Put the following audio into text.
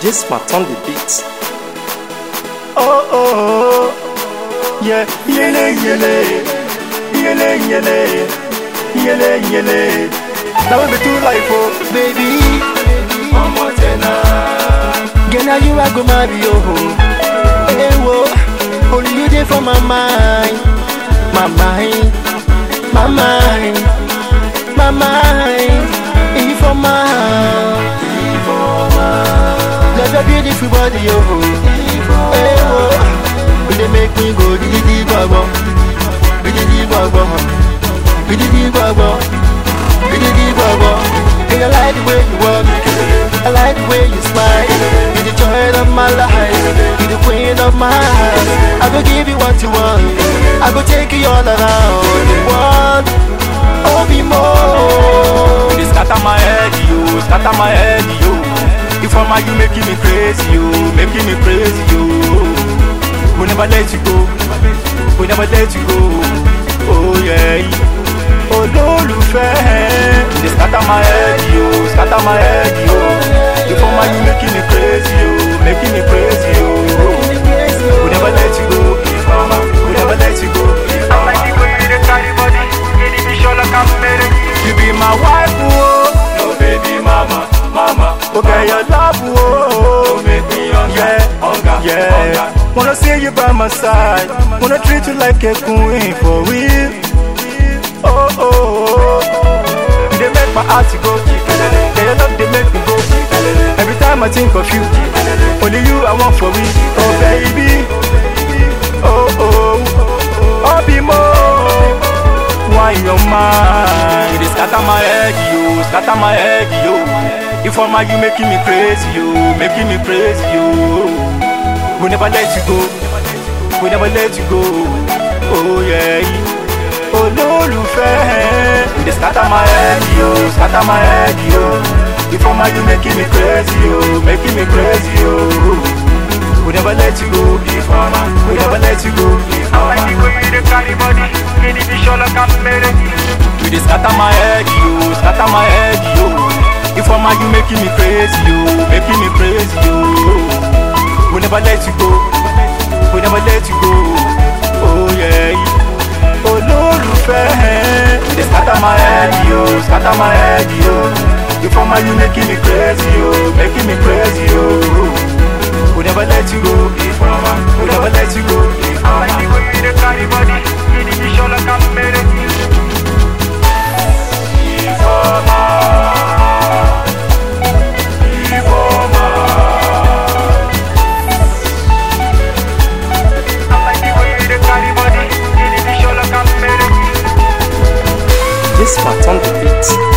This part on the beat. Oh oh, yeah, yele yele, yele yele, yele yele. Now we be two life, oh baby. Mama tena, Girl, you I go marry you. Hey, whoa. Only you there for my mind, my mind, my mind, my mind. If for my Love your beautiful body, yo. Hey, whoa. Will they make me go di di di go go, di di di go go, di di di go go, di di di go go. Hey, I like the way you walk. I like the way you smile. You're the joy of my life. You're the queen of my heart. I go give you what you want. I go take you all around the world. Oh, be more. you dey scatter my head, yo, scatter my head, yo. If I'm you making me crazy, yo, making me crazy, yo. We never let you go, we never let you go. Oh yeah, olólùfẹ́. You dey scatter my head, yo, scatter my head, yo. If I'm you making me crazy, yo, making me crazy, yo. We never let you go, Ifeoma, we never let you go. Ifeoma. You be my wife, oh. No baby mama, mama. Okay, your love, oh. Don't make me hunger, yeah, hunger, yeah. Hunger. Wanna see you by my side. Wanna treat you like a queen for real. Oh, oh, oh. They make my heart go. Yeah, your love, they make me go. Every time I think of you, only you I want for me. Oh, baby. Oh, oh. Oh, be more why your mind You dey scatter my head, yo, scatter my head, yo If I'm you making me crazy, yo, making me crazy, yo We never let you go, we never let you go Oh yeah Olólùfẹ́ You dey scatter my head, yo, scatter my head, yo If I'm you making me crazy, yo, making me crazy, yo We never let you go, if I'm we never let you go, if I'm You dey scatter my head, yo, scatter my head, yo. If I'm you making me crazy, yo, making me crazy, yo. We never let you go, we never let you go. Oh yeah, olólùfẹ́. You dey scatter my head, yo, scatter my head, yo. If I'm you making me crazy, yo, making me crazy, yo. We never let you go, if I'm we never let you go, if I'm This part on the beat.